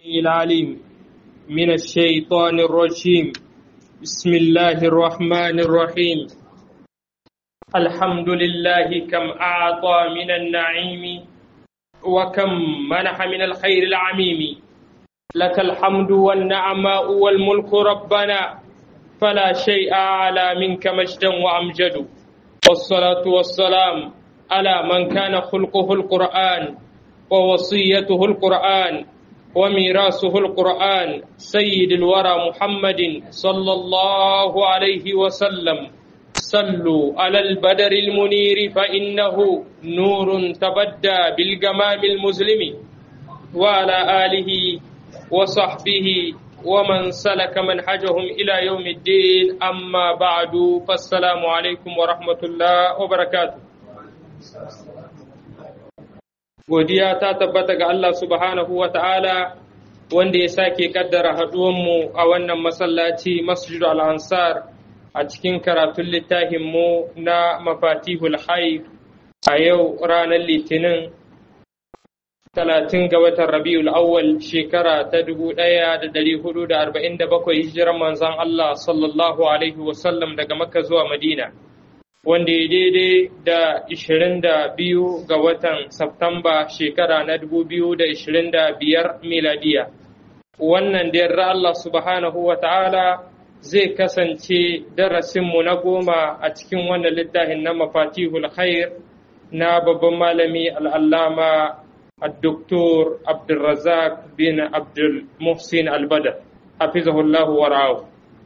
العليم من الشيطان الرجيم بسم الله الرحمن الرحيم الحمد لله كم أعطى من النعيم وكم منح من الخير العميم لك الحمد والنعماء والملك ربنا فلا شيء أعلى منك مجدا وأمجد والصلاة والسلام على من كان خلقه القرآن ووصيته القرآن وميراثه القرآن سيد الورى محمد صلى الله عليه وسلم صلوا على البدر المنير فإنه نور تبدى بالجمام المسلم وعلى آله وصحبه ومن سلك منهجهم إلى يوم الدين أما بعد فالسلام عليكم ورحمة الله وبركاته godiya ta tabbata ga Allah subhanahu wa ta'ala wanda ya sake kaddara haɗuwanmu a wannan masallaci masjidu al-ansar a cikin karatun littafinmu na mafatihul haif a yau ranar litinin talatin ga watan rabiul awwal shekara ta dubu ɗaya da ɗari hudu da arba'in da bakwai hijiran manzon Allah sallallahu alaihi wasallam daga makka zuwa madina wanda ya daidai da 22 ga watan Satumba shekara na 2025 miladiya. Wannan da yarda Allah subhanahu wa ta'ala zai kasance darasinmu na goma a cikin wannan littafin na mafatihul khair na babban malami al'allama الدكتور عبد الرزاق بن عبد المحسن البدر حفظه الله ورعاه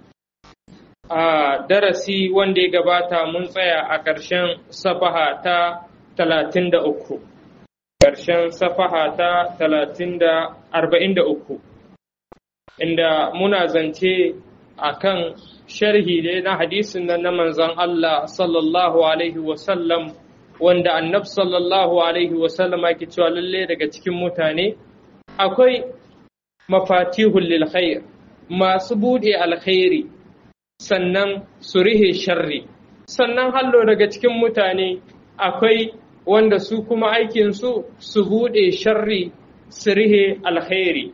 a darasi wanda ya gabata mun tsaya a ƙarshen safaha ta talatin da uku ƙarshen safaha ta talatin da arba'in da uku inda muna zance a kan sharhi ne na hadisin nan na manzon Allah sallallahu alaihi wasallam wanda annab sallallahu alaihi wasallam ake cewa lalle daga cikin mutane akwai mafatihul lil khair masu bude alkhairi sannan su rihe sharri sannan hallo daga cikin mutane akwai wanda su kuma aikinsu su buɗe sharri su rihe alkhairi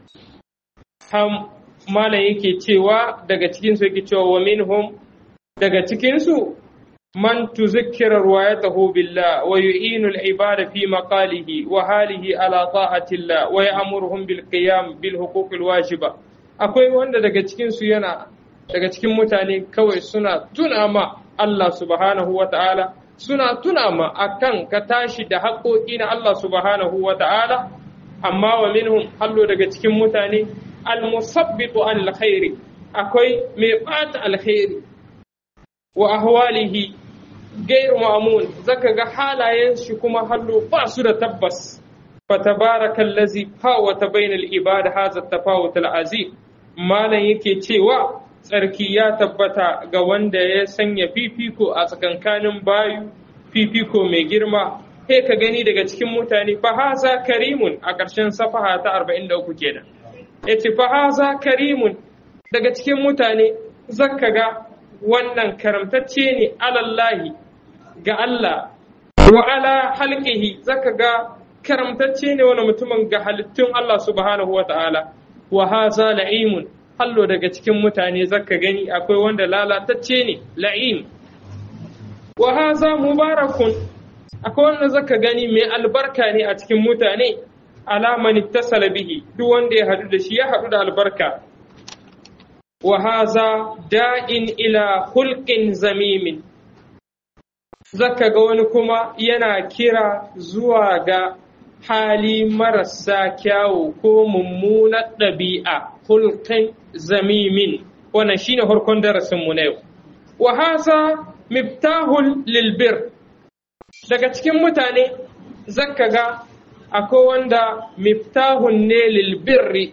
ham malam yake cewa daga cikinsu yake cewa wa minhum daga cikinsu man tuzakkira ruwayatahu billah wa yu'inu al-ibada fi maqalihi wa halihi ala ta'atillah wa ya'muruhum bil qiyam bil huquq al-wajiba akwai wanda daga cikinsu yana daga cikin mutane kawai suna tuna ma Allah subhanahu wa ta'ala suna tuna ma akan ka tashi da haƙoƙi na Allah subhanahu wa ta'ala amma wa minhum hallo daga cikin mutane almusabbitu an alkhairi akwai mai ɓata alkhairi wa ahwalihi gairu ma'amun zaka ga halayen shi kuma hallo ba su da tabbas fatabarakan fawata bainal ibada hadha tafawut al-azim malam yake cewa tsarki ya tabbata ga wanda ya sanya fifiko a tsakankanin bayu fifiko mai girma sai ka gani daga cikin mutane fa haza karimun a ƙarshen safaha ta 43 kenan yace fa haza karimun daga cikin mutane zaka ga wannan karamtacce ne alallahi ga Allah wa ala halqihi zaka ga karamtacce ne wani mutumin ga halittun Allah subhanahu wa ta'ala wa haza la'imun hallo daga cikin mutane zaka gani akwai wanda lalatacce ne la'im wa haza mubarakun akwai wanda zaka gani mai albarka ne a cikin mutane alaman ittasala bihi duk wanda ya hadu da shi ya hadu da albarka wa haza da'in ila hulqin zamimin zaka ga wani kuma yana kira zuwa ga hali marasa kyawu ko mummunar ɗabi'a hulqin zamimin wannan shine farkon darasin mu na yau wa haza miftahul lilbir daga cikin mutane zaka ga akwai wanda miftahun ne lilbirri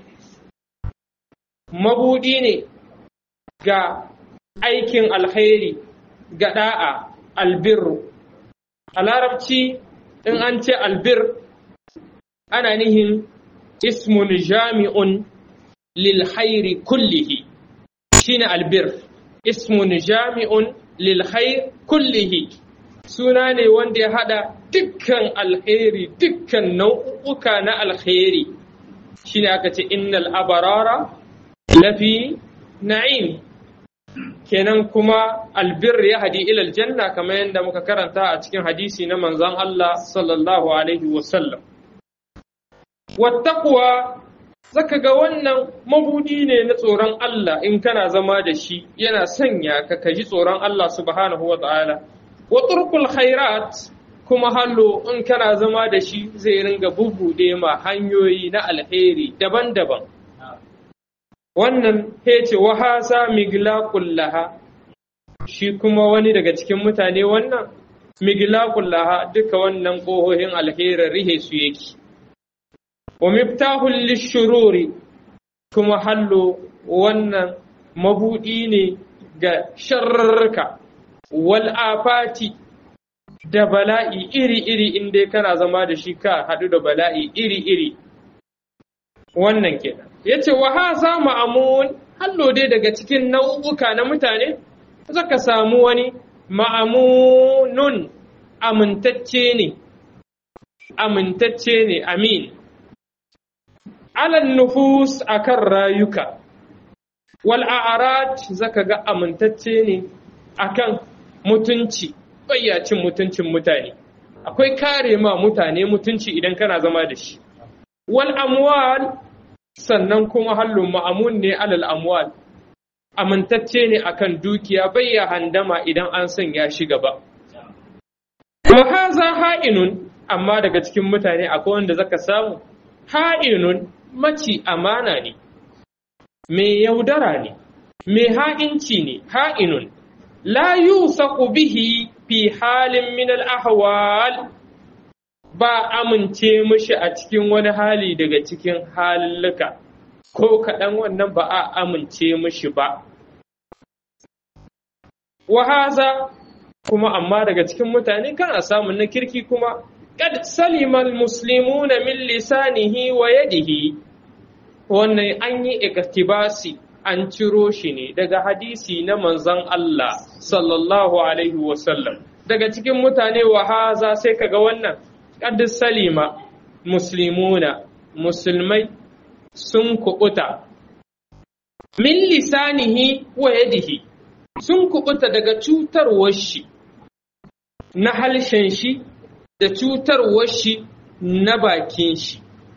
mabudi ne ga aikin alkhairi ga da'a albirru a larabci in an ce albir ana nihin ismun jami'un للخير كله شين البر اسم جامع للخير كله suna ne wanda ya haɗa dukkan alheri dukkan nau'uka na alheri shine aka ce innal abarara lafi na'im kenan kuma albir ya hadi ilal janna kamar yadda muka karanta a cikin hadisi na manzon Allah sallallahu alaihi wasallam wattaqwa zaka ga wannan mabudi ne na tsoron Allah in kana zama da shi yana sanya ka kaji tsoron Allah subhanahu wa ta'ala wa turkul khairat kuma hallo in kana zama da shi zai ringa bubbude ma hanyoyi na alheri daban-daban wannan hece wa hasa miglaqul laha shi kuma wani daga cikin mutane wannan miglaqul laha duka wannan kohohin alherin rihe su yake wa miftahul lishururi kuma hallo wannan mabudi ne ga sharrarka wal afati da bala'i iri-iri inda kana zama da shi ka haɗu da bala'i iri-iri wannan kenan ya ce wa haza ma'amun hallo dai daga cikin nau'uka na mutane zaka samu wani ma'amunun amintacce ne amintacce ne amin alan nufus akan rayuka wal a'rad zaka ga amintacce ne akan mutunci bayyacin mutuncin mutane akwai kare ma mutane mutunci idan kana zama da shi wal amwal sannan kuma hallun ma'amun ne alal amwal amintacce ne akan dukiya bayya handama idan an sanya shi gaba wa haza ha'inun amma daga cikin mutane akwai wanda zaka samu ha'inun maci amana ne mai yaudara ne mai ha'inci ne ha'inun la yusaqu bihi fi halin min al-ahwal ba amince mishi a cikin wani hali daga cikin halulluka ko kaɗan wannan ba a amince mishi ba wahaza kuma amma daga cikin mutane kana samun na kirki kuma kad salimal muslimuna min lisanihi wa yadihi wannan an yi iktibasi an ciro shi ne daga hadisi na manzon Allah sallallahu alaihi wasallam daga cikin mutane wa haza sai kaga wannan qad salima muslimuna musulmai sun kubuta min lisanihi wa yadihi sun kubuta daga cutarwar shi na halshen shi da cutarwar shi na bakin shi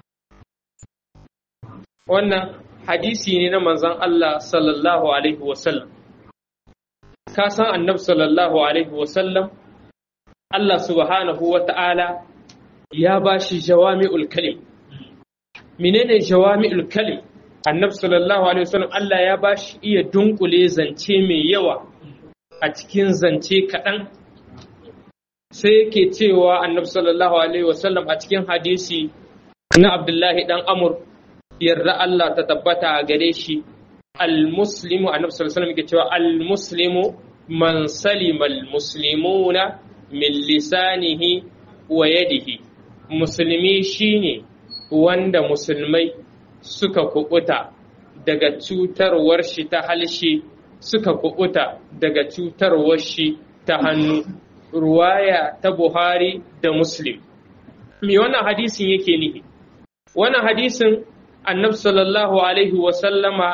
wannan hadisi ne na manzon Allah sallallahu alaihi wasallam ka san annabi sallallahu alaihi wasallam Allah subhanahu wa ta'ala ya ba shi jawami'ul kalim menene jawami'ul kalim annabi sallallahu alaihi wasallam Allah ya ba shi iya dunkule zance mai yawa a cikin zance kaɗan sai yake cewa annabi sallallahu alaihi wasallam a cikin hadisi na Abdullahi dan Amur yarda Allah ta tabbata a gare shi al-muslimu annabi sallallahu alaihi wasallam yake cewa al-muslimu man salima al-muslimuna min lisanihi wa yadihi musulmi shine wanda musulmai suka kubuta daga cutarwar shi ta halshe suka kubuta daga cutarwar shi ta hannu ruwaya ta Buhari da Muslim me wannan hadisin yake nihi wannan hadisin annabi sallallahu alaihi wa sallama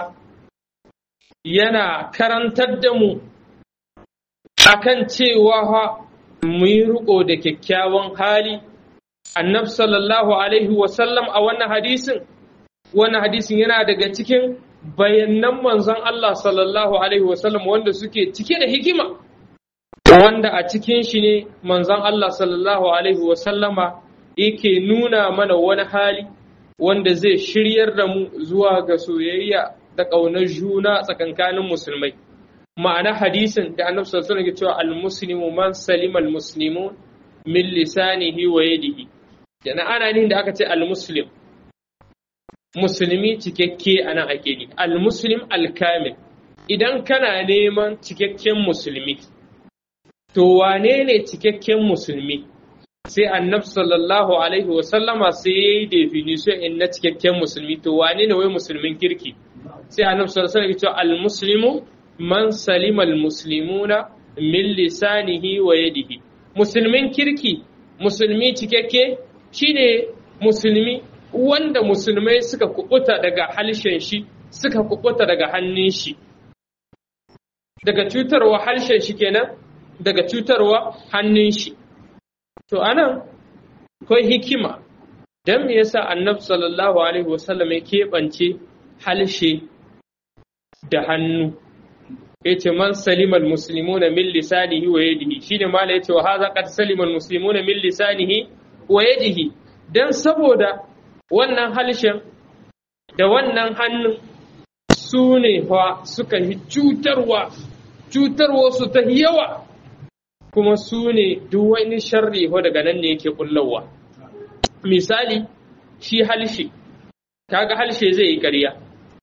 yana karantar da mu akan cewa mu yi riko da kyakkyawan hali annab sallallahu alaihi wasallam a wannan hadisin wannan hadisin yana daga cikin bayanan manzon Allah sallallahu alaihi wasallam wanda suke cike da hikima wanda a cikin shi ne manzon Allah sallallahu alaihi wasallama yake nuna mana wani hali wanda zai shiryar da mu zuwa ga soyayya da ƙaunar juna tsakankanin musulmai ma'ana hadisin da annabi sallallahu alaihi wasallam cewa al-muslimu man salima al-muslimun min lisanihi wa yadihi yana ana nihin da aka ce al-muslim musulmi cikakke ana ake ni al-muslim al-kamil idan kana neman cikakken musulmi to wane ne cikakken musulmi sai annabi sallallahu alaihi wasallama sai ya yi definition in na cikakken musulmi to wane ne wai musulmin kirki sai annabi sallallahu alaihi wasallam ya ce al-muslimu man salima al-muslimuna min lisanihi wa yadihi musulmin kirki musulmi cikakke shine musulmi wanda musulmai suka kubuta daga halshen shi suka kubuta daga hannun shi daga cutarwa harshen shi kenan daga cutarwa hannun shi to anan akwai hikima dan me yasa annabi sallallahu alaihi wasallam ya keɓance halshe da hannu yace man salimal muslimuna min lisanihi wa yadihi shine mala yace wa hadha qad salimal muslimuna min lisanihi wa yadihi dan saboda wannan halshen da wannan hannun su ne fa suka yi cutarwa cutarwa su ta yawa kuma su ne duk wani sharri ho daga nan ne yake kullawa misali shi halshe kaga halshe zai yi ƙarya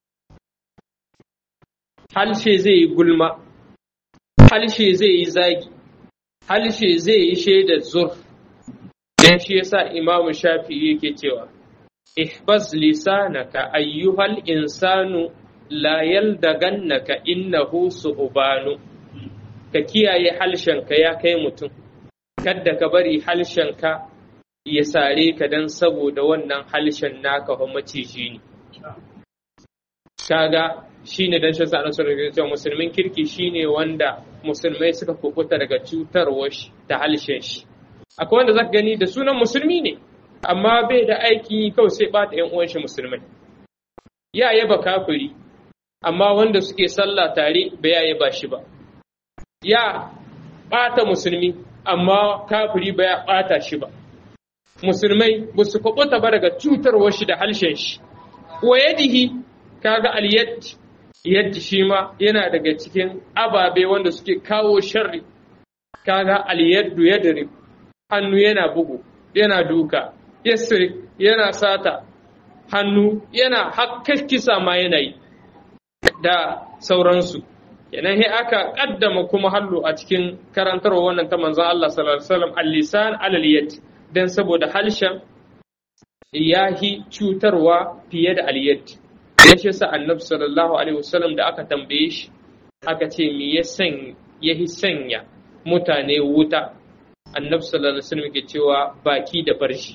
halshe zai yi gulma halshe zai yi zagi halshe zai yi shaidar zur dan shi yasa imamu shafi'i yake cewa ihbas lisanaka ayyuhal insanu la yaldagannaka innahu su'banu ka kiyaye halshenka ya kai mutum kadda ka bari halshenka ya sare ka dan saboda wannan halshen naka fa maciji ne kaga shine dan shan sa'an sunan cewa musulmin kirki shine wanda musulmai suka kukuta daga cutarwar shi da halshen shi akwai wanda zaka gani da sunan musulmi ne amma bai da aiki kawai sai bata yan uwan shi musulmai ya yaba kafiri amma wanda suke sallah tare bai ya yaba shi ba ya bata musulmi amma kafiri bai ya bata shi ba musulmai ba su kubuta ba daga cutarwar shi da halshen shi wa yadihi kaga aliyat yadda shi ma yana daga cikin ababe wanda suke kawo sharri kaga aliyaddu yadri hannu yana bugu yana duka yasri yana sata hannu yana hakkar kisa ma yana yi da sauransu kenan he aka kaddama kuma hallu a cikin karantarwa wannan ta manzon Allah sallallahu alaihi wasallam al-lisan alal yad dan saboda halshen yahi cutarwa fiye da al-yad ya shi sa annabi sallallahu alaihi wasallam da aka tambaye shi aka ce me ya san ya sanya mutane wuta annabi sallallahu alaihi wasallam ke cewa baki da farshi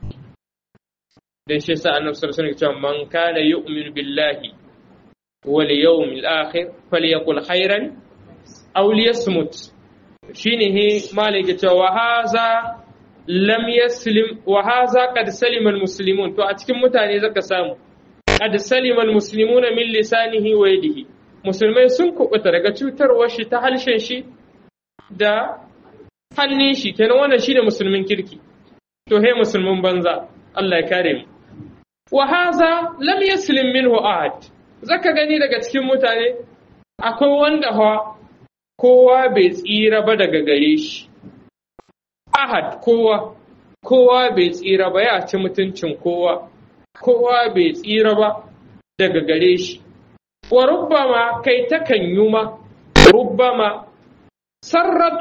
dan shi sa annabi sallallahu alaihi wasallam ke cewa man kana yu'minu billahi wal yawmil akhir falyakul khairan aw liyasmut shine he malik ke cewa haza lam yaslim wa haza qad salima al muslimun to a cikin mutane zaka samu qad salima almuslimuna min lisanihi wa yadihi musulmai sun kubuta daga cutarwar shi ta halshen shi da hannun shi kenan wannan shine musulmin kirki to he musulmin banza Allah ya kare mu wa haza lam yaslim minhu ahad zaka gani daga cikin mutane akwai wanda hawa kowa bai tsira ba daga gare shi ahad kowa kowa bai tsira ba ya ci mutuncin kowa kowa bai tsira ba daga gare shi, wa rubbama kai takan yi ma, rubbama sarrat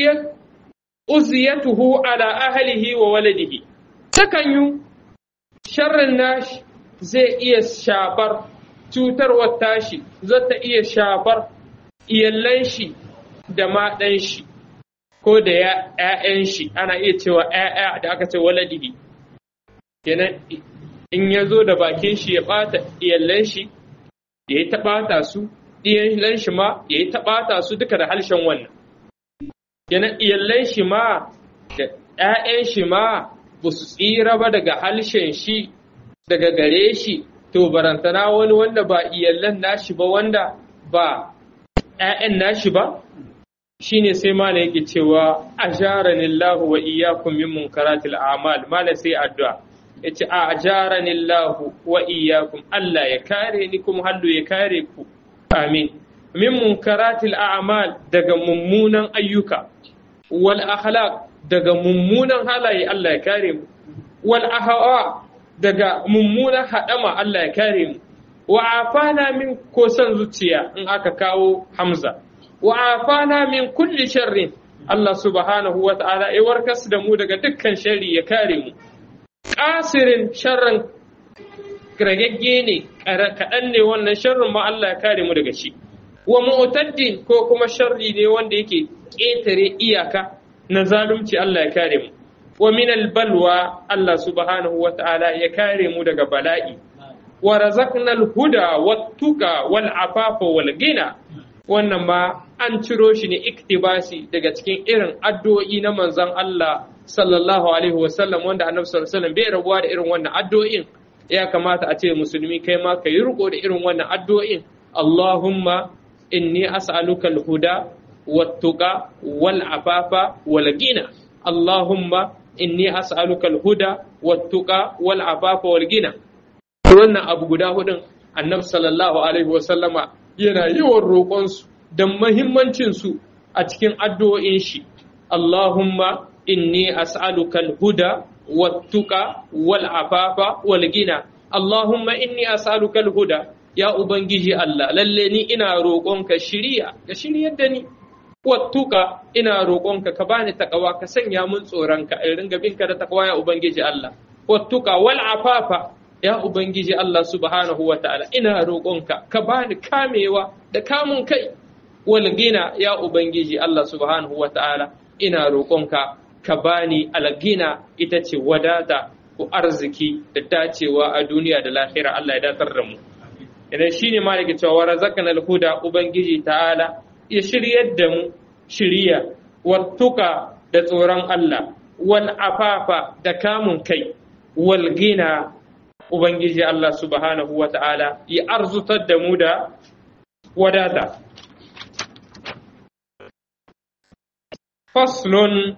uziyatuhu ala ahalihi wa waladihi, takan yi sharrin nashi zai iya shafar cutarwar tashi, zata iya shafar iyallan shi da maɗan shi, ko da ‘ya'yan shi, ana iya cewa ‘ya'ya da aka ce waladihi. Kenan in ya zo da bakin shi ya ɓata iyallan shi ya yi taɓata su iyallan shi ma ya yi taɓata su duka da harshen wannan yana iyallan shi ma da ‘ya'yan shi ma ba su tsira ba daga harshen shi daga gare shi to barantana wani wanda ba iyallan nashi ba wanda ba ‘ya'yan nashi ba shine sai mala yake cewa ajaranillahu wa iyyakum min munkaratil a'mal mala sai addu'a ya ce a ajaranillahu wa iyyakum Allah ya kare ni kuma hallu ya kare ku amin min munkaratil a'mal daga mummunan ayyuka wal akhlaq daga mummunan halaye Allah ya kare mu wal ahwa daga mummunan hadama Allah ya kare mu wa afana min ko san zuciya in aka kawo hamza wa afana min kulli sharrin Allah subhanahu wa ta'ala ya warkas da mu daga dukkan sharri ya kare mu ƙasirin sharrin ragagge ne kaɗan ne wannan sharrin ma Allah ya kare mu daga shi wa mu'taddin ko kuma sharri ne wanda yake ƙetare iyaka na zalunci Allah ya kare mu wa min balwa Allah subhanahu wa ta'ala ya kare mu daga bala'i wa razaqnal huda wattuqa wal afafa wal gina wannan ma an ciro shi ne iktibasi daga cikin irin addu'o'i na manzon Allah sallallahu alaihi wasallam wanda annabi sallallahu alaihi wasallam bai rabuwa da irin wannan addu'o'in ya kamata a ce musulmi kai ma ka yi riko da irin wannan addu'o'in Allahumma inni as'aluka al-huda wat-tuqa wal-afafa wal-ghina Allahumma inni as'aluka al-huda wat-tuqa wal-afafa wal-ghina wannan abu guda hudun annabi sallallahu alaihi wasallama yana yawan roƙon su da muhimmancin su a cikin addu'o'in shi Allahumma inni as'aluka al-huda والتقى والعفاف والغنى اللهم إني أسألك الهدى يا أبنجي الله للني إنا روقونك شريعة كشريعة دني والتقى إنا روقونك كباني تقوى كسن يا من صورنك إرنك بينك تقوى يا أبنجي الله والتقى والعفاف يا أبنجي الله سبحانه وتعالى إنا روقونك كباني كاميوا da kamun kai wal gina ya ubangiji Allah subhanahu wa ta'ala ina roƙonka ka bani algina ita ce wadata ko arziki da dacewa a duniya da lahira Allah ya datar da mu idan shine ma da cewa razaqana alhuda ubangiji ta'ala ya shiryar da mu shiriya wattuka da tsoron Allah wal afafa da kamun kai wal gina ubangiji Allah subhanahu wa ta'ala ya arzutar da mu da wadata faslun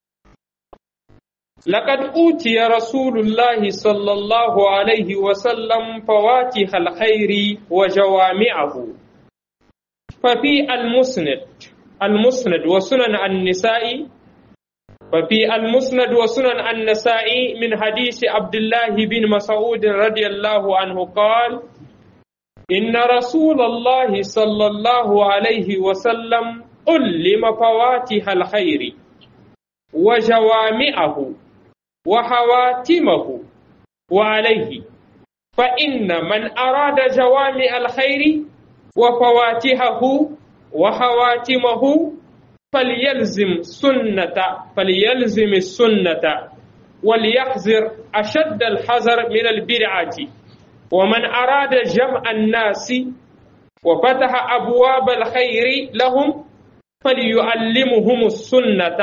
لقد أوتي رسول الله صلى الله عليه وسلم فواتح الخير وجوامعه ففي المسند المسند وسنن النساء ففي المسند وسنن النساء من حديث عبد الله بن مسعود رضي الله عنه قال إن رسول الله صلى الله عليه وسلم علم فواتح الخير وجوامعه وحواتمه وعليه فإن من أراد جوامع الخير وفواتحه وحواتمه فليلزم سنة فليلزم السنة وليحذر أشد الحذر من البدعة ومن أراد جمع الناس وفتح أبواب الخير لهم فليعلمهم السنة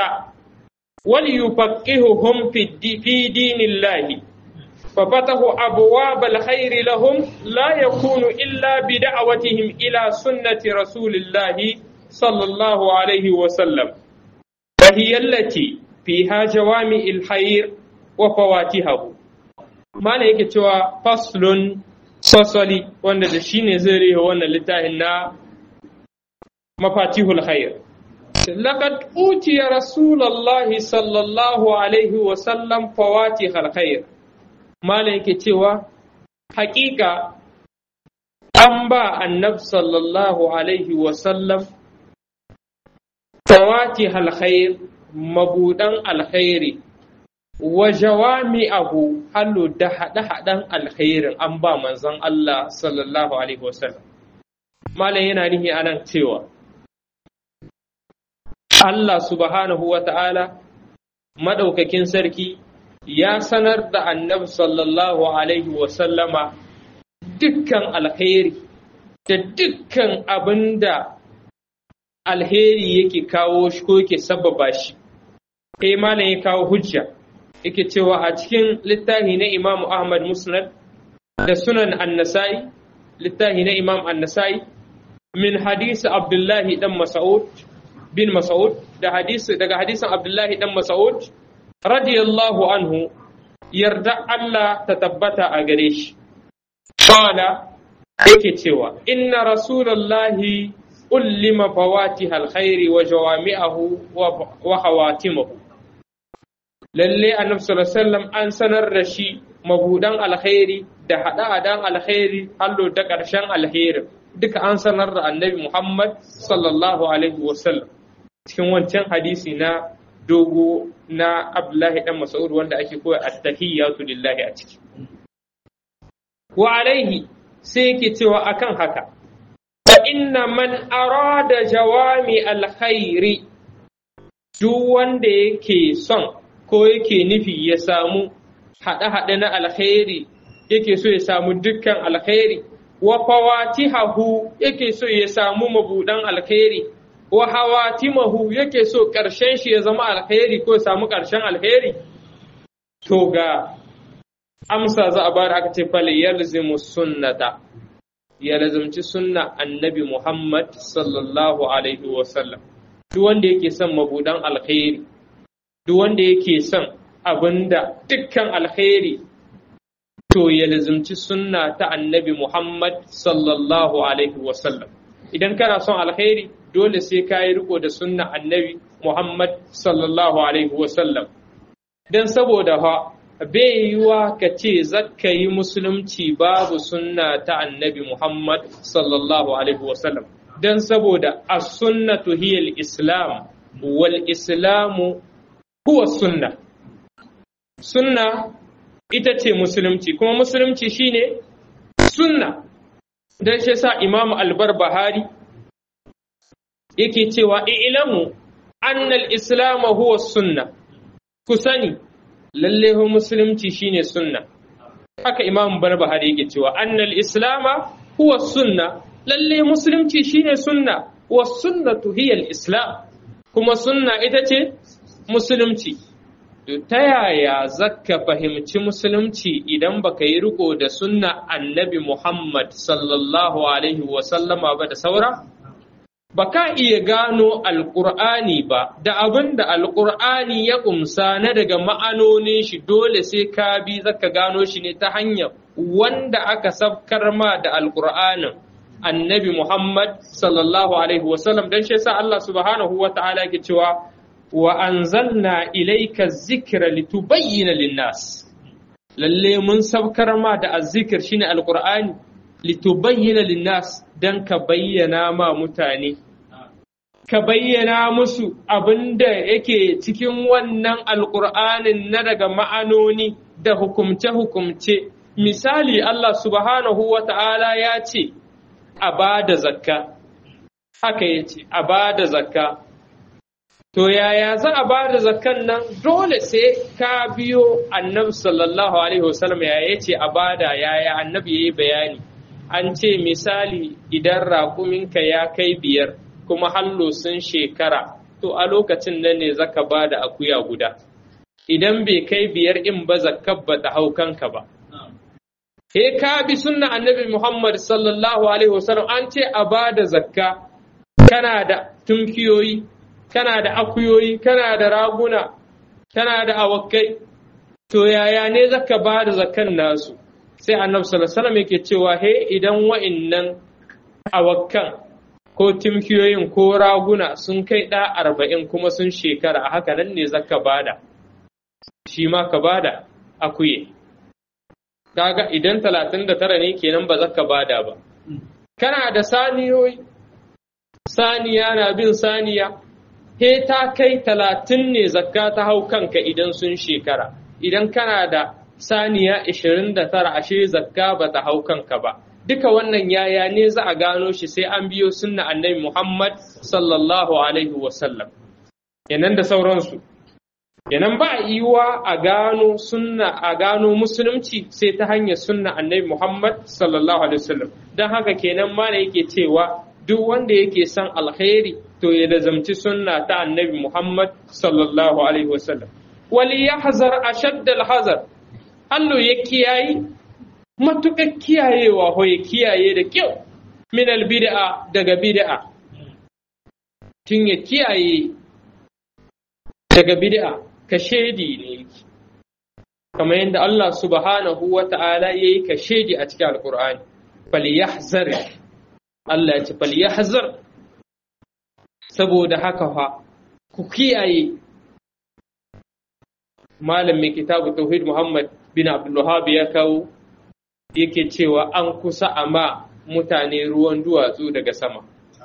وليفقههم في, في دين الله ففتحوا أبواب الخير لهم لا يكون إلا بدعوتهم إلى سنة رسول الله صلى الله عليه وسلم وهي التي فيها جوامع الخير وفواتحه ما yake cewa faslun fasali wanda da shi ne zai rihe wannan littafin na mafatihul khair لقد أوتي رسول الله صلى الله عليه وسلم فواتح الخير ما لك توا حقيقة أنبا النبي صلى الله عليه وسلم فواتح الخير مبودا الخير وجوامعه حلو ده ده الخير أنبا منزل الله صلى الله عليه وسلم ما لنا نهي أنا توا Allah subhanahu wa ta'ala maɗaukakin sarki ya sanar da annabi sallallahu Alaihi wasallama dukkan alheri da dukkan abin da alheri yake kawo shi ko yake sababa shi. Kai malam ya kawo hujja, yake cewa a cikin littafi na Imam Ahmad Musnad da sunan annasai, littafi na Imam annasai, min hadisi Abdullahi ɗan Mas'ud bin Mas'ud da hadisi daga hadisin Abdullahi dan Mas'ud radiyallahu anhu yarda Allah ta tabbata a gare shi qala yake cewa inna rasulullahi ullima fawatih alkhairi wa jawami'ahu wa hawatimahu lalle annabi sallallahu alaihi wasallam an sanar da shi mabudan alkhairi da hada-hadan alkhairi hallo da ƙarshen alheri duka an sanar da annabi Muhammad sallallahu alaihi wasallam cikin wancan hadisi na dogo na Abdullahi dan Mas'ud wanda ake koya at-tahiyyatu lillahi a ciki wa alaihi sai yake cewa akan haka fa inna man arada jawami alkhairi duk wanda yake son ko yake nufi ya samu haɗe-haɗe na alkhairi yake so ya samu dukkan alkhairi wa fawatihahu yake so ya samu mabudan alkhairi wa hawatimahu yake so ƙarshen shi ya zama alkhairi ko ya samu ƙarshen alkhairi to ga amsa za a bada aka ce fal yalzimu sunnata ya lazumci sunna annabi Muhammad sallallahu alaihi wa sallam duk wanda yake son mabudan alkhairi duk wanda yake son abinda dukkan alkhairi to ya lazumci sunna ta annabi Muhammad sallallahu alaihi wa sallam idan kana son alkhairi dole sai ka yi riko da sunna annabi Muhammad sallallahu alaihi wa sallam dan saboda ha bai yiwa ka ce zakka yi musulunci babu sunna ta annabi Muhammad sallallahu alaihi wasallam don saboda as-sunnatu hiya islam wal islamu huwa sunna sunna ita ce musulunci kuma musulunci shine sunna don shi sa imamu al-barbahari yake cewa ilamu annal islamu huwa sunna ku sani lalle musulunci shine sunna haka imam barbahari yake cewa annal islama huwa sunna lalle musulunci shine sunna wa sunnatu hiya islam kuma sunna ita ce musulunci to ta yaya zaka fahimci musulunci idan baka yi riko da sunna annabi muhammad sallallahu alaihi wa sallama ba da saura ba ka iya gano alƙur'ani ba da abin da alƙur'ani ya ƙumsa na daga ma'anonin shi dole sai ka bi zaka gano shi ne ta hanyar wanda aka sabkar ma da alƙur'anin annabi Muhammad sallallahu alaihi wasallam don shi sa Allah subhanahu wa ta'ala ke cewa wa anzalna ilayka zikra litubayyana linnas lalle mun sabkar ma da azzikir shine alƙur'ani litubayyana linnas dan ka bayyana ma mutane ka bayyana musu abin da yake cikin wannan alƙur'anin na daga ma'anoni da hukumce-hukumce misali Allah subhanahu wa ta'ala ya ce a ba da zakka haka ya ce a ba da zakka to yaya za a ba da zakkan nan dole sai ka biyo annabi sallallahu alaihi wasallam yaya ce a bada yaya annabi ya yi bayani an ce misali idan raƙuminka ya kai biyar kuma hallo sun shekara to a lokacin nan ne zaka ba da akuya guda idan bai kai biyar in ba zakkar ba ta hau kanka ba he ka bi sunna annabi Muhammad sallallahu alaihi wasallam an ce a ba da zakka kana da tunkiyoyi kana da akuyoyi kana da raguna kana da awakai to yaya ne zaka ba da zakkan nasu sai annabi sallallahu alaihi wasallam yake cewa he idan wa'innan awakkan ko timkiyoyin ko raguna sun kai ɗa arba'in kuma sun shekara a haka nan ne zaka bada shi ma ka bada akuye kaga idan talatin da tara ne kenan ba zaka bada ba kana da saniyoyi saniya na bin saniya he ta kai talatin ne zakka ta hau kanka idan sun shekara idan kana da saniya ishirin da tara ashe zakka ba ta hau kanka ba duka wannan yaya ne za a gano shi sai an biyo sunna annabi Muhammad sallallahu alaihi wasallam kenan da sauransu kenan ba yiwuwa a gano sunna a gano musulunci sai ta hanyar sunna annabi Muhammad sallallahu alaihi wasallam dan haka kenan ma yake cewa duk wanda yake son alkhairi to ya lazamci sunna ta annabi Muhammad sallallahu alaihi wasallam wali yahzar ashadda alhazar Allah ya kiyayi matuƙar kiyayewa ho ya kiyaye da kyau min albid'a daga bid'a tun ya kiyaye daga bid'a ka shedi ne kamar yadda Allah subhanahu wa ta'ala ya yi ka shedi a cikin alkur'ani falyahzar Allah ya ce falyahzar saboda haka fa ku kiyaye malam mai kitabu tauhid Muhammad bin Abdulwahab ya kawo yake cewa an kusa a ma mutane ruwan duwatsu daga sama.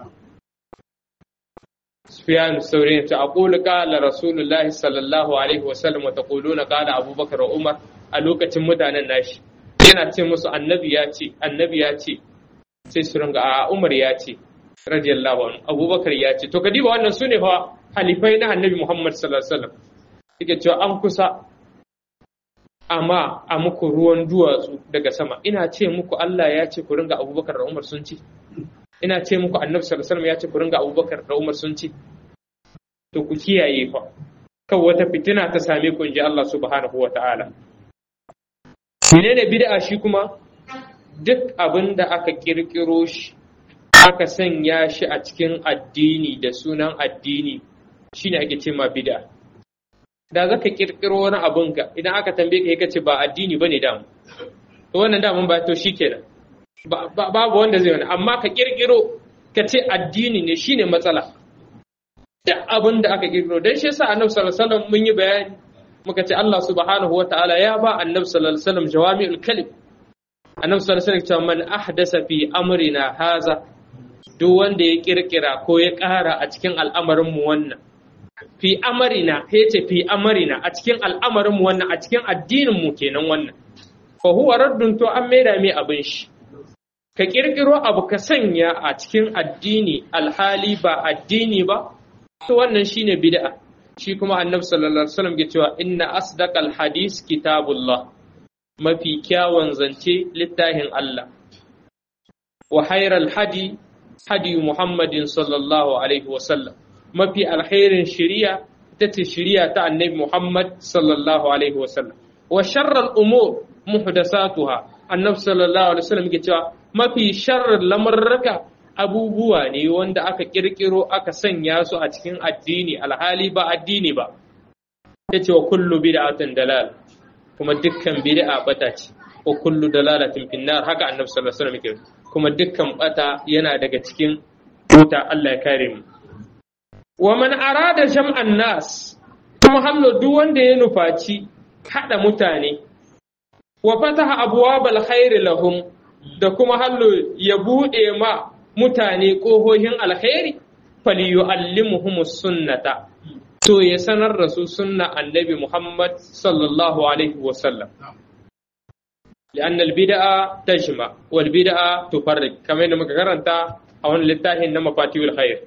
Sufyan Saurin ta aqulu qala Rasulullahi sallallahu alaihi wasallam wa taquluna qala Abubakar wa Umar a lokacin mutanen nashi yana ce musu annabi ya ce annabi ya ce sai su ringa a Umar ya ce radiyallahu anhu Abubakar ya ce to kadiba wannan sune fa halifai na annabi Muhammad sallallahu alaihi wasallam yake cewa an kusa amma a muku ruwan duwatsu daga sama ina ce muku Allah ya ce ku ringa Abubakar da Umar sun ci ina ce muku Annabi sallallahu alaihi wasallam ya ce ku ringa Abubakar da Umar sun ci to ku kiyaye fa kan wata fitina ta same ku inji Allah subhanahu wa ta'ala menene bid'a shi kuma duk abin da aka kirkiro shi aka sanya shi a cikin addini da sunan addini shine ake ce ma bid'a da zaka kirkiro wani abin ka idan aka tambaye ka ce ba addini bane da to wannan da ba to shikenan babu wanda zai wani amma ka kirkiro ka ce addini ne shine matsala da abin da aka kirkiro dan shi yasa annabi sallallahu alaihi wasallam mun yi bayani muka ce Allah subhanahu wataala ya ba annabi sallallahu alaihi wasallam jawami'ul kalim annabi sallallahu alaihi wasallam man ahdasa fi amrina haza duk wanda ya kirkira ko ya ƙara a cikin al'amarin mu wannan fi amarina he ce fi amarina a cikin al'amarin mu wannan a cikin addinin mu kenan wannan fa huwa raddun to an maida mai abin shi ka kirkiro abu ka sanya a cikin addini alhali ba addini ba to wannan shine bid'a shi kuma annabi sallallahu alaihi wasallam ke cewa inna asdaqal hadis kitabullah mafi kyawun zance littafin Allah wa khairal hadi hadi Muhammadin sallallahu alaihi wasallam mafi alkhairin shari'a ita ce shari'a ta annabi Muhammad sallallahu alaihi wasallam wa sharral umur muhdathatuha annabi sallallahu alaihi wasallam ke cewa mafi sharrar lamarraka abubuwa ne wanda aka kirkiro aka sanya su a cikin addini alhali ba addini ba yace wa kullu bid'atin dalal kuma dukkan bid'a bata ce wa kullu dalalatin finnar haka annabi sallallahu alaihi wasallam kuma dukkan bata yana daga cikin wuta Allah ya kare mu wa man arada jam'an nas kuma hallo duk wanda ya nufaci hada mutane wa fataha abwabal khair lahum da kuma hallo ya bude ma mutane kohohin alkhairi falyu'allimuhumus sunnata to ya sanar da su sunna annabi Muhammad sallallahu alaihi wa sallam لأن البدعة تجمع والبدعة تفرق كما ينمى كرنتا أو للتاهي إنما فاتيو الخير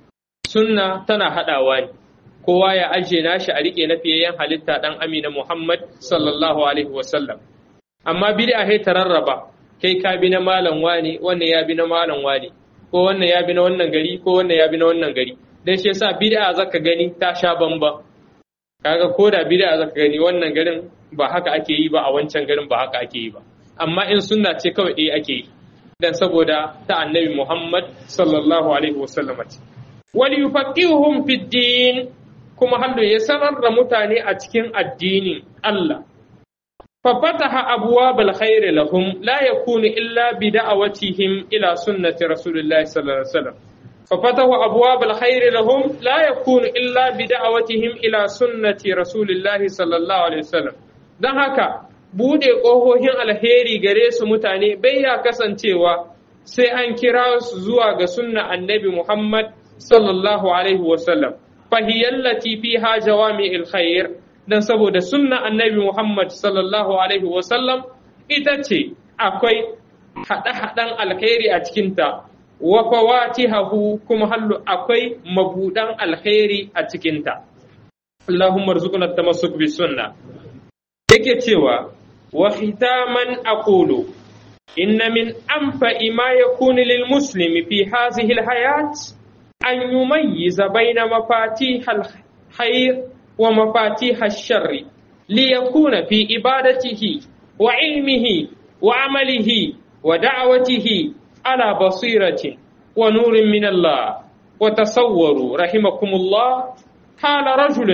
سنة تنا هذا واني kowa ya ajiye nashi a rike na fiyayyen halitta dan amina Muhammad sallallahu alaihi wasallam amma bid'a sai ta rarraba kai ka bi na malam wani wannan ya bi na malam wani ko wannan ya bi na wannan gari ko wannan ya bi na wannan gari dan shi yasa bid'a zaka gani ta sha bamba kaga ko da bid'a zaka gani wannan garin ba haka ake yi ba a wancan garin ba haka ake yi ba amma in sunna ce kawai ɗaya ake yi dan saboda ta annabi Muhammad sallallahu alaihi wasallam ce wal yufaqihuhum fid din kuma hallo ya sanar da mutane a cikin addinin Allah fa fataha abwabal khair lahum la yakunu illa bi da'awatihim ila sunnati rasulillahi sallallahu alaihi wasallam ففتحوا أبواب الخير لهم لا يكون إلا بدعوتهم إلى سنة رسول الله صلى الله عليه وسلم don haka bude ƙohohin alheri gare su mutane bai ya kasancewa sai an kira su zuwa ga sunna annabi Muhammad sallallahu alaihi wasallam fahiyallati fiha jawami alkhair dan saboda sunna annabi Muhammad sallallahu alaihi wasallam ita ce akwai haɗe-haɗen alkhairi a cikinta wa fawatihahu kuma hallu akwai mabudan alkhairi a cikinta Allahumma rzuqna tamassuk bis sunna yake cewa wa khitaman aqulu inna min anfa'i ma yakunu lil muslimi fi hadhihi al hayat an yumayyiza bayna mafatih al khair wa mafatih al sharr liyakuna fi ibadatihi wa ilmihi wa amalihi wa da'watihi على بصيرة ونور من الله وتصوروا رحمكم الله قال رجل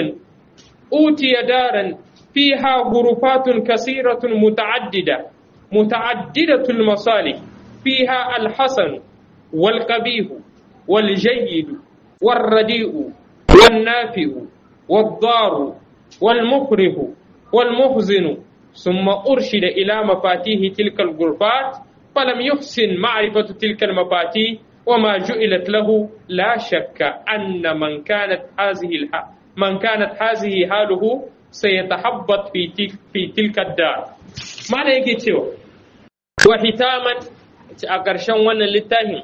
أوتي دارا فيها غرفات كثيرة متعددة متعددة المصالح فيها الحسن والقبيح والجيد والرديء والنافع والضار والمكره والمحزن ثم أرشد إلى مفاتيح تلك الغرفات فلم يحسن معرفة تلك المفاتيح وما جعلت له لا شك أن من كانت هذه الح... من كانت هذه حاله سيتحبط في تلك في تلك الدار ما yake cewa wa hitaman a ƙarshen wannan littafin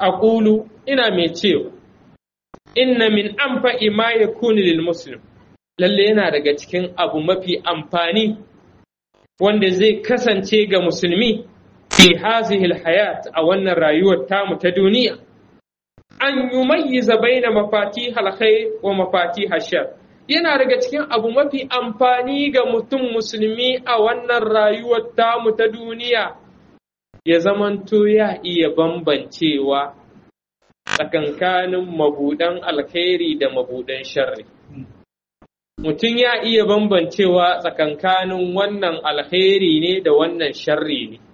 aqulu ina mai cewa inna min anfa'i ma yakunu lil muslim lalle yana daga cikin abu mafi amfani wanda zai kasance ga musulmi fi hazihil hayat a wannan rayuwar tamu ta duniya an yumayyiza baina mafatih alkhair wa mafatih shar yana daga cikin abu mafi amfani ga mutum musulmi a wannan rayuwar tamu ta duniya ya zamanto ya iya bambancewa tsakankanin mabudan alkhairi da mabudan sharri mutum ya iya bambancewa tsakankanin wannan alkhairi ne da wannan sharri ne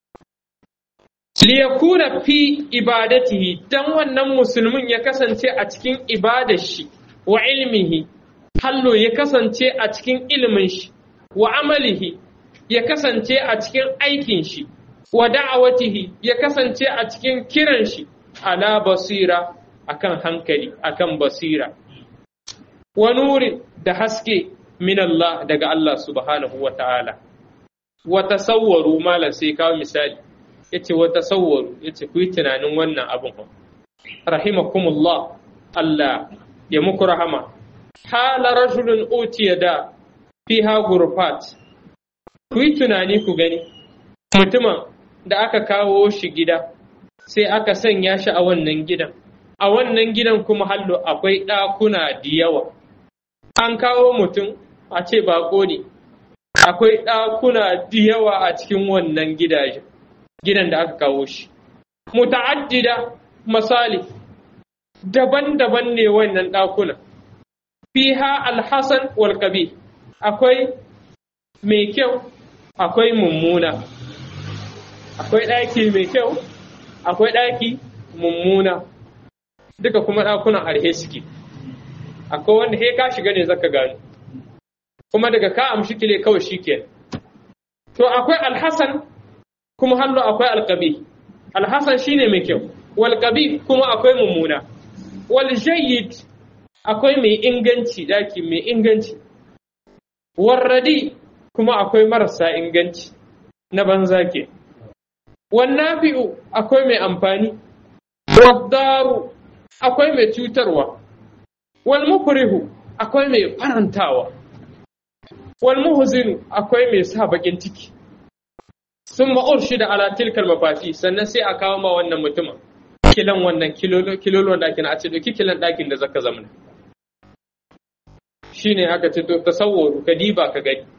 liyakuna fi ibadatihi dan wannan musulmin ya kasance a cikin ibadar shi wa ilmihi hallo ya kasance a cikin ilimin shi wa amalihi ya kasance a cikin aikin shi wa da'awatihi ya kasance a cikin kiran shi ala basira akan hankali akan basira wa nurin da haske min Allah daga Allah subhanahu wa ta'ala wa tasawwaru malam sai kawo misali yace wa tasawwaru yace ku yi tunanin wannan abin rahimakumullah Allah ya muku rahama hala rajulun utiya da fiha gurfat ku yi tunani ku gani mutumin da aka kawo shi gida sai aka sanya shi a wannan gidan a wannan gidan kuma hallo akwai ɗakuna da yawa an kawo mutum a ce bako ne akwai ɗakuna da yawa a cikin wannan gidajen gidan da aka kawo shi muta'addida misali daban-daban ne wannan ɗakuna fiha alhassan wal akwai mai kyau akwai mummuna akwai ɗaki mai kyau akwai ɗaki mummuna duka kuma ɗakunan arhe suke akwai wanda he ka shiga ne zaka gano kuma daga ka amshi kile kawai shike to akwai alhassan kuma hallo akwai alqabi alhassan shine mai kyau wal kuma akwai mummuna wal jayyid akwai mai inganci daki mai inganci warradi kuma akwai marasa inganci na banza ke wannafi'u akwai mai amfani waddaru akwai mai cutarwa wal mukrihu akwai mai farantawa wal muhzinu akwai mai sa bakin ciki sun ma'urshi da ala tilkal mafafi sannan sai a kawo ma wannan mutumin kilan wannan kilolon ɗakin a ce doki kilan ɗakin da zaka zamana shine aka ce to tasawwaru ka diba ka gani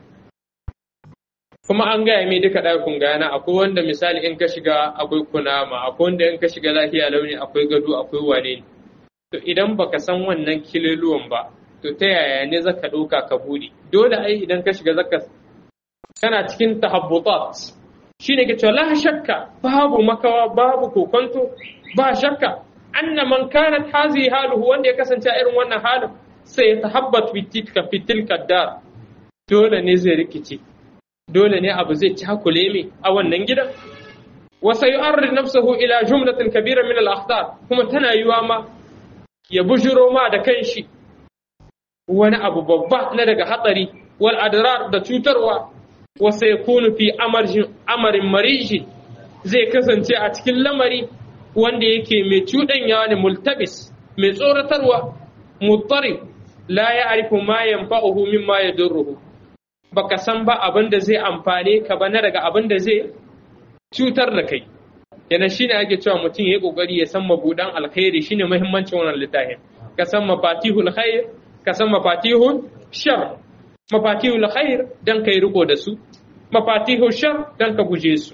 kuma an gaya mai duka ɗakin gana akwai wanda misali in ka shiga akwai kunama akwai wanda in ka shiga lafiya launi akwai gado akwai wane ne to idan baka san wannan kiloluwan ba to ta yaya ne zaka ɗauka ka buɗe dole ai idan ka shiga zaka kana cikin tahabbutat shine ke cewa la shakka babu makawa babu kokonto ba shakka anna man kanat hazihi haluhu wanda ya kasance a irin wannan halin sai ya tahabbat fitilka fitilka dar dole ne zai rikice dole ne abu zai cakule mai a wannan gidan wa sayu'arrid nafsuhu ila jumlatin kabira min al-akhtar kuma tana yiwa ma ya bujuro ma da kanshi wani abu babba na daga hatsari wal adrar da cutarwa wa sayakunu fi amarin mariji zai kasance a cikin lamari wanda yake mai cuɗanya ne multabis mai tsoratarwa muttari la ya arifu ma yanfa'uhu mimma yadurruhu baka san ba abin da zai amfane ka ba na daga abin da zai cutar da kai yana shine ake cewa mutum ya yi kokari ya san mabudan alkhairi shine muhimmancin wannan littafin ka san mafatihul khair ka san mafatihul shar mafatihul khair dan kai riko da su mafatihul shar dan ka guje su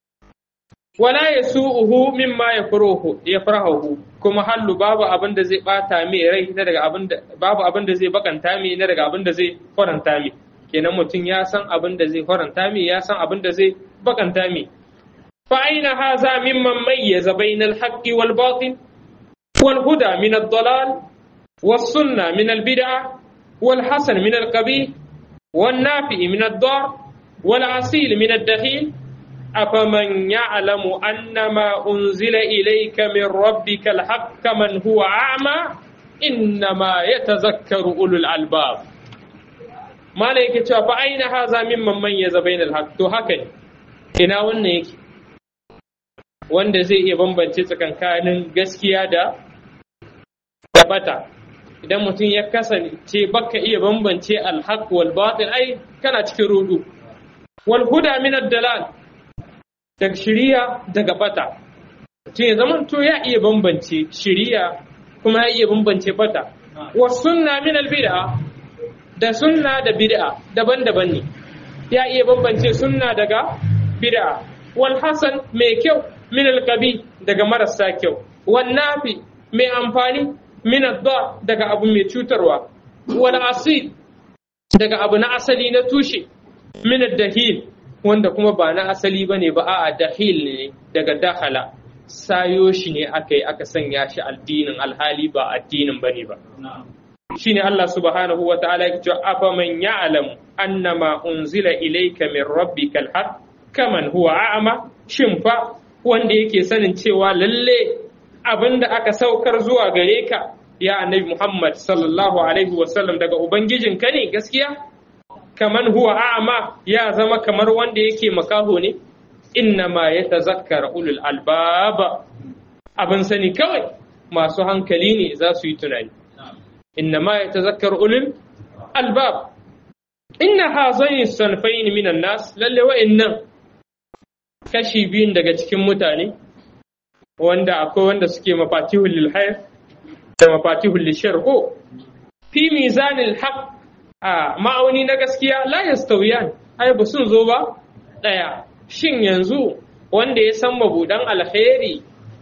wala yasu'uhu mimma yafruhu yafrahu kuma hallu babu abin da zai bata mai rai na daga abin da babu abin da zai bakanta mai na daga abin da zai faranta mai kenan mutum ya san abin da zai faranta mai ya san abin da zai bakanta mai fa aina haza mimman mayyaza bainal haqqi wal batil wal huda min ad-dalal was sunna min al bid'ah wal hasan min al qabih wan nafi min ad-dar wal asil min ad-dakhil أفمن يعلم أن ما أنزل إليك من ربك الحق كمن هو أعمى إنما يتذكر أولو الألباب ما لك فأين هذا ممن ميز بين الحق تو هكذا ina wannan yake wanda zai iya bambance tsakankanin gaskiya da bata idan mutum ya kasance baka iya bambance alhaq wal batil ai kana cikin rudu wal huda min ad-dalal daga shiriya daga bata mutum ya zama to ya iya bambance shiriya kuma ya iya bambance bata wa sunna min al-bid'a da sunna da bid'a daban-daban ne ya iya bambance sunna daga bid'a wal hasan mai kyau min al-qabi daga marasa kyau wan nafi mai amfani min adda daga abu mai cutarwa wal asil daga abu na asali na tushe min dahil wanda kuma ba na asali bane ba a'a dahil ne daga dahala sayo shi ne aka yi aka sanya shi addinin alhali ba addinin bane ba shine Allah subhanahu wa ta'ala ya ce afa man ya'lamu annama unzila ilayka min rabbikal haqq kaman huwa a'ma shin fa wanda yake sanin cewa lalle abinda aka saukar zuwa gare ka ya annabi Muhammad sallallahu alaihi wasallam daga ubangijinka ne gaskiya kaman huwa a'ma ya zama kamar wanda yake makaho ne innama yatazakkara ulul albaba abin sani kawai masu hankali ne za su yi tunani innama yatazakkar ulul albab inna hazaini sanfain minan nas lalle wa'annan kashi biyun daga cikin mutane wanda akwai wanda suke mafatihul lil khair da mafatihul lil shar ko fi mizanil haqq a ma'auni na gaskiya la yastawiyan ai ba sun zo ba daya shin yanzu wanda ya san mabudan alkhairi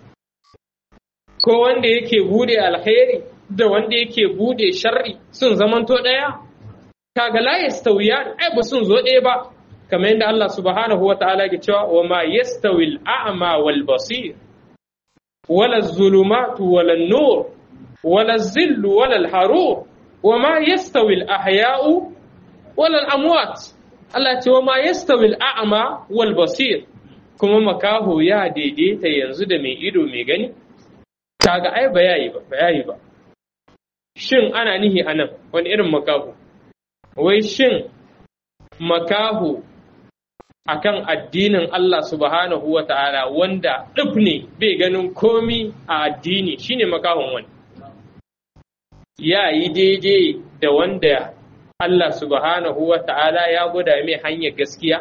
ko wanda yake bude alkhairi da wanda yake bude sharri sun zamanto daya kaga la yastawiyan ai ba sun zo ɗaya ba kamar yadda Allah subhanahu wa ta'ala ke cewa wa ma yastawi al-a'ma wal basir wala zulumatu wala nur wala zillu wala al-harur wa ma yastawi al-ahya'u wala al-amwat Allah ce wa ma yastawi al-a'ma wal basir kuma makaho ya daidaita yanzu da mai ido mai gani kaga ai ba yayi ba yayi ba shin ana nihi anan wani irin makaho wai shin makaho akan addinin Allah subhanahu wa ta'ala wanda ɗif ne bai ganin komi a addini shine makahon wani ya yi daidai da wanda Allah subhanahu wa ta'ala ya gwada mai hanyar gaskiya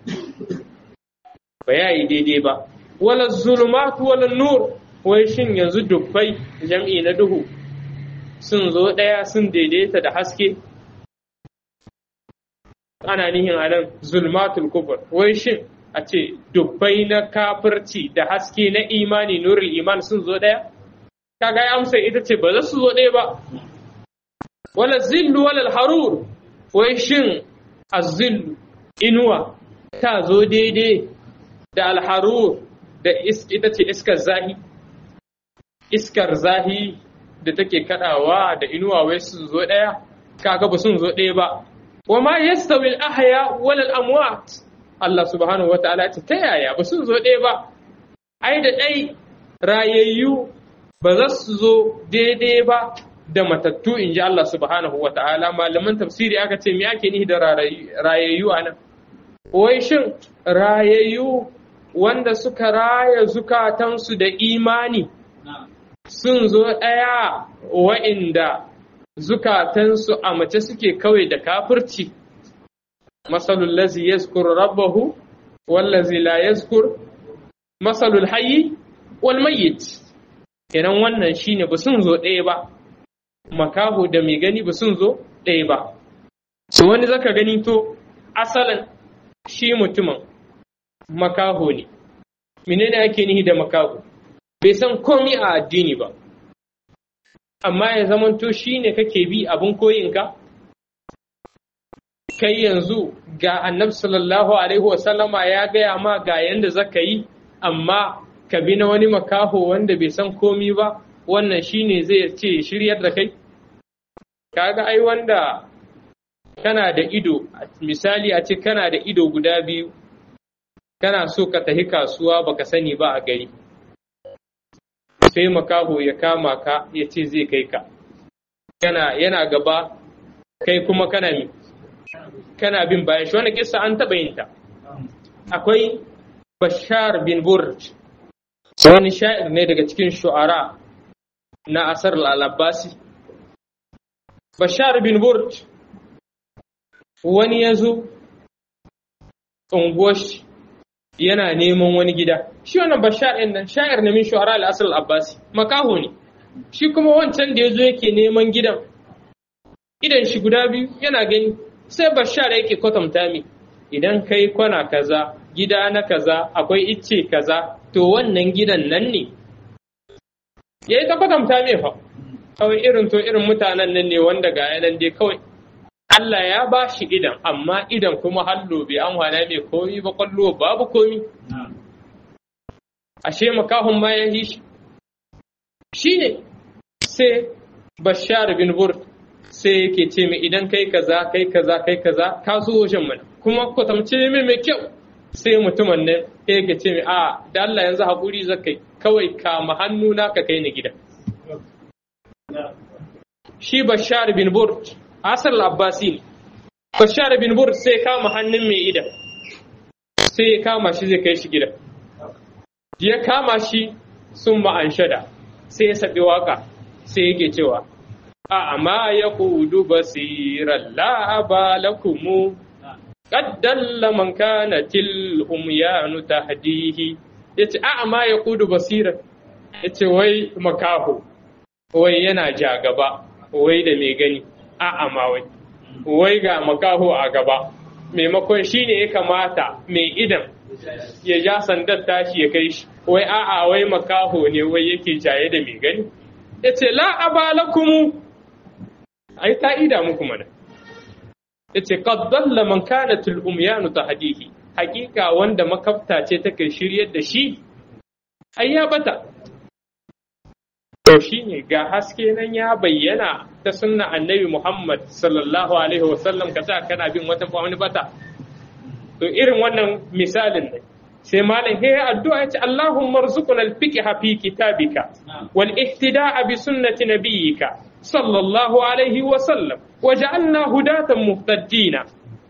ba ya yi daidai ba wala zulumatu wala nur wai shin yanzu dubbai jam'i na duhu sun zo ɗaya sun daidaita da haske ana nihin a nan zulmatul kufur wai shin a ce dubbai na kafirci da haske na imani nurul iman sun zo ɗaya kaga ya amsa ita ce ba za su zo ɗaya ba wala zillu wala harur wai shin azillu inuwa ta zo daidai da alharur da ita ce iskar zahi iskar zahi da take kadawa da inuwa wai sun zo ɗaya kaga ba sun zo ɗaya ba وما يستوي الأحياء ولا الأموات Allah subhanahu wa ta'ala ce ta yaya ba sun zo ɗaya ba, ai da ɗai rayayyu ba za su zo daidai ba da matattu in ji Allah subhanahu wa ta'ala malaman tafsiri aka ce me ake nihi da rayayyu a nan. Wai shin rayayyu wanda suka raya zukatansu da imani sun zo ɗaya wa'inda zukatansu a mace suke kawai da kafirci masalul lazi yazkur rabbahu wallazi la yazkur masalul hayyi wal mayyit kenan wannan shine ba sun zo ɗaya ba makaho da mai gani ba sun zo ɗaya ba to wani zaka gani to asalin shi mutumin makaho ne menene ake nihi da makaho bai san komi a addini ba amma ya zamanto shi ne kake bi abin koyinka? Kai yanzu ga annabi sallallahu Alaihi wasallama ya gaya ma ga yanda zaka yi, amma ka bi na wani makaho wanda bai san komi ba, wannan shi ne zai ce shiryar da kai? Kaga ai wanda kana da ido, misali a ce kana da ido guda biyu, kana so ka tafi kasuwa baka sani ba a gari. sai makaho ya kama ka ya ce zai kai ka yana yana gaba kai kuma kana mi kana bin bayan shi wani kissa an taɓa yin ta akwai bashar bin burj wani sha'ir ne daga cikin shu'ara na asar al-abbasi bashar bin burd wani ya zo unguwar yana neman wani gida shi wannan bashar ɗin nan sha'ir na min shuhara al-asr abbasi makaho ne shi kuma wancan da ya zo yake neman gidan idan shi guda biyu yana gani sai bashar yake kwatanta mi idan kai kwana kaza gida na kaza akwai icce kaza to wannan gidan nan ne ya yi ta kwatanta mai fa kawai irin to irin mutanen nan ne wanda ga yanan dai kawai Allah ya ba shi idan amma idan kuma hallo bai an hana mai komi ba kwallo babu komi ashe makahun ma ya yi shi shi ne sai bashar bin bur sai yake ce mai idan kai kaza kai kaza kai kaza ka zo wajen mana kuma kwatamce mai mai kyau sai mutumin nan yake ce mai a da Allah yanzu haƙuri zakai kawai kama hannuna ka kai ni gida shi bashar bin bur asar abbasi ne bashar bin bur sai kama hannun mai idan sai ya kama shi zai kai shi gida ya kama shi sun ma'anshada sai ya saɓi waka sai yake cewa a amma ya kudu basirar la'aba lakumu qaddalla man kana til umyanu tahdihi yace a amma ya kudu basirar yace wai makaho wai yana ja gaba wai da mai gani a amma wai wai ga makaho a gaba maimakon shine ya kamata mai idan ya ja sandar tashi ya kai shi wai a'a wai makaho ne wai yake jaye da mai gani ya ce la abalakumu ai ta ida muku mana ya ce qaddalla man kanat al umyanu tahdihi hakika wanda makafta ce take shiryar da shi ai ya bata to shine ga haske nan ya bayyana ta sunna annabi Muhammad sallallahu alaihi wasallam ka sa kana bin wata wani bata to irin wannan misalin ne sai malam he addu'a yace Allahumma arzuqna al-fiqha fi kitabika wal ihtida'a bi sunnati nabiyyika sallallahu alaihi wa sallam waj'alna hudatan muhtadina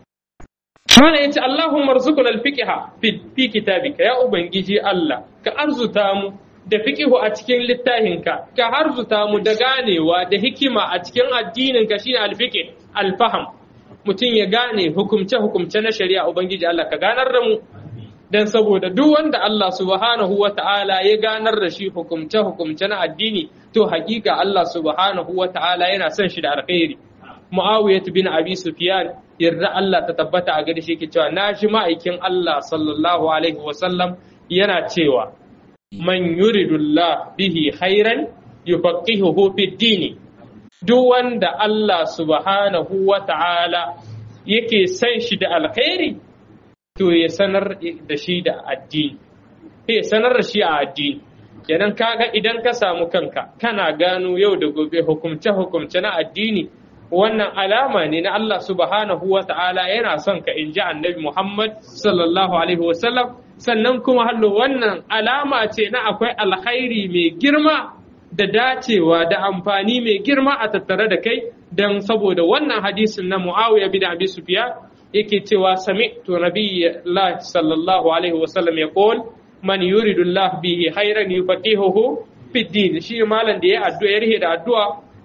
malam yace Allahumma arzuqna al-fiqha fi kitabika ya ubangiji Allah ka arzuta mu da fiqihu a cikin littafinka ka harzuta mu da ganewa da hikima a cikin addininka shine al-fiqh al-faham mutum ya gane hukumce-hukumce na shari'a Ubangiji Allah ka ganar da mu don saboda duk wanda Allah subhanahu wa ta'ala ya ganar da shi hukumce-hukumce na addini to hakika Allah subhanahu wa ta'ala yana son shi da alkhairi Muawiyah bin Abi Sufyan yarda Allah ta tabbata a gare shi yake cewa na ji ma'aikin Allah sallallahu alaihi wa sallam yana cewa man yuridullah bihi khairan yufaqihuhu fid dini duk wanda Allah subhanahu wa ta'ala yake san shi da alkhairi, to ya sanar da shi da addini, ya sanar da shi a addini. Kenan kaga idan ka samu kanka, kana gano yau da gobe hukumce-hukumce na addini, wannan alama ne na Allah subhanahu wa ta'ala yana son ka in ji annabi Muhammad sallallahu Alaihi wasallam, sannan kuma hallo wannan alama ce na akwai alkhairi mai girma da dacewa da amfani mai girma a tattare da kai don saboda wannan hadisin na Muawiya bin Abi Sufyan yake cewa sami'tu nabiyyi sallallahu alaihi wa sallam yaqul man yuridu Allah bihi khairan yufaqihuhu fi din shi malam da ya addu'a ya rihe da addu'a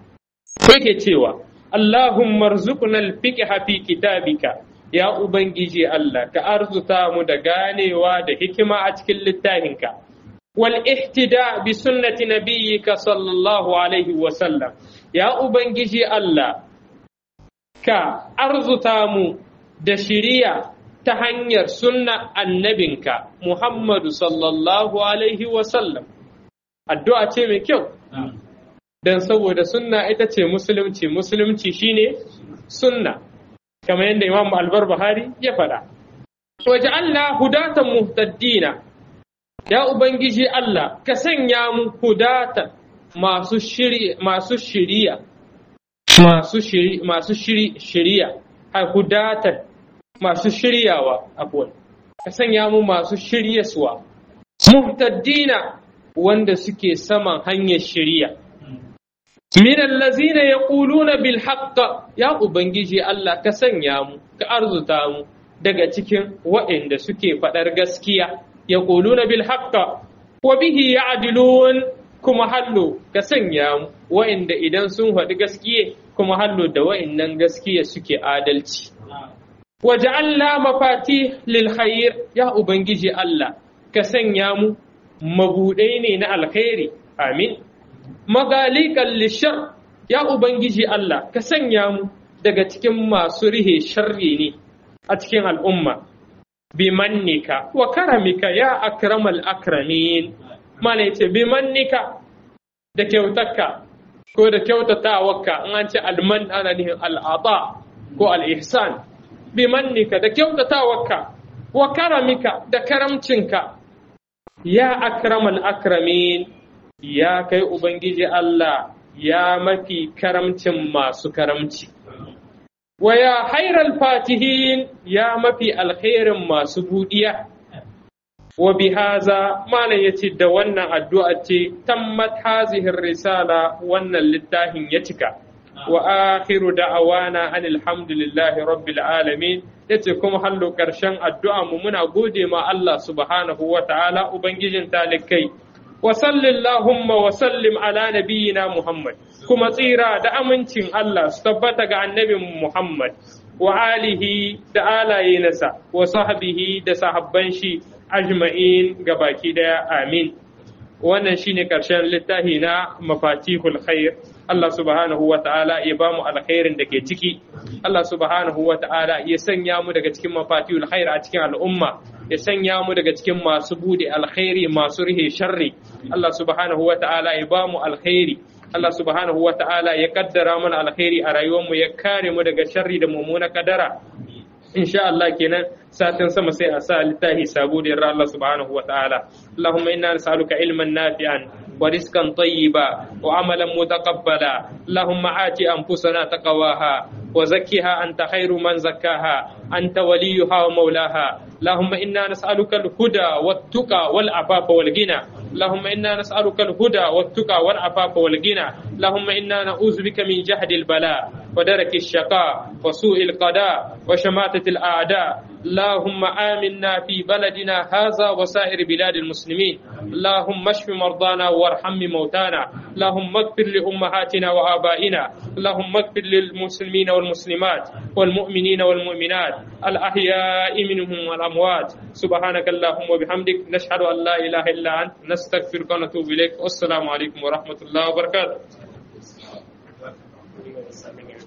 yake cewa Allahumma arzuqna al-fiqha fi kitabika ya ubangiji Allah ka arzuta mu da ganewa da hikima a cikin littafinka والاهتداء بسنة نبيك صلى الله عليه وسلم يا أبنجي الله كا أرزتامو دشريا تهنير سنة النبيك محمد صلى الله عليه وسلم الدعاء تيمي كيو dan saboda sunna ita ce musulunci musulunci shine sunna kamar yadda imam al-barbahari ya faɗa waja'alna hudatan muhtaddina Ya Ubangiji Allah, ka sanya mu hudata masu shiriya, masu shiriya, masu shiri, masu shiri, shiriya, a hudatan masu shiryawa abuwan, ka sanya mu masu shiryaswa, muhtaddina wanda suke saman hanyar shiriya. Min allazina yaquluna bil haqq ya Ubangiji Allah ka sanya mu, ka arzuta mu daga cikin waɗanda suke faɗar gaskiya. yaquluna bil haqqa wa bihi ya'dilun kuma hallo ka sanya mu wa'inda idan sun faɗi gaskiye kuma hallo da wa'annan gaskiya suke adalci waja'alna mafati lil khair ya ubangiji Allah ka sanya mu mabudai ne na alkhairi amin magalikan lishar ya ubangiji Allah ka sanya mu daga cikin masu rihe sharri ne a cikin al'umma bimannika wa karamika ya akramal akramin mana yace bimannika da kyautarka ko da kyautatawarka in an ce alman ana nihin al'ada ko al'ihsan bimannika da kyautatawarka wa karamika da karamcinka ya akramal akramin ya kai ubangiji Allah ya mafi karamcin masu karamci wa ya hairal fatihin ya mafi alkhairin masu budiya wa bihaza malam yace da wannan addu'a ce tammat hazihi risala wannan littafin ya cika wa akhiru da'awana anil hamdulillahi rabbil alamin yace kuma hallo karshen addu'a mu muna gode ma Allah subhanahu wa ta'ala ubangijin talikai wa sallallahumma wa sallim ala nabiyyina Muhammad kuma tsira da amincin Allah su tabbata ga annabin Muhammad wa alihi da alaye nasa wa sahbihi da sahabban shi ajma'in ga baki daya amin wannan shine karshen littafi na mafatihul khair Allah subhanahu wa ta'ala ya ba mu alkhairin da ke ciki Allah subhanahu wa ta'ala ya sanya mu daga cikin mafatihul khair a cikin al'umma ya sanya mu daga cikin masu bude alkhairi masu rihe sharri Allah subhanahu wa ta'ala ya ba mu alkhairi Allah subhanahu wa ta'ala ya kaddara mana alkhairi a rayuwarmu ya kare mu daga sharri da mummuna kadara insha Allah kenan satin sama sai a sa littafi sabo da yarda Allah subhanahu wa ta'ala Allahumma inna nas'aluka ilman nafi'an ورزقا طيبا وعملا متقبلا اللهم آت أنفسنا تقواها وزكها أنت خير من زكاها أنت وليها ومولاها اللهم إنا نسألك الهدى والتقى والعفاف والغنى اللهم إنا نسألك الهدى والتقى والعفاف والغنى اللهم إنا نعوذ بك من جهد البلاء ودرك الشقاء وسوء القضاء وشماتة الأعداء اللهم آمنا في بلدنا هذا وسائر بلاد المسلمين اللهم اشف مرضانا وارحم موتانا اللهم اغفر لأمهاتنا وآبائنا اللهم اغفر للمسلمين والمسلمات والمؤمنين والمؤمنات الأحياء منهم والأموات سبحانك اللهم وبحمدك نشهد أن لا إله إلا أنت نستغفرك ونتوب إليك والسلام عليكم ورحمة الله وبركاته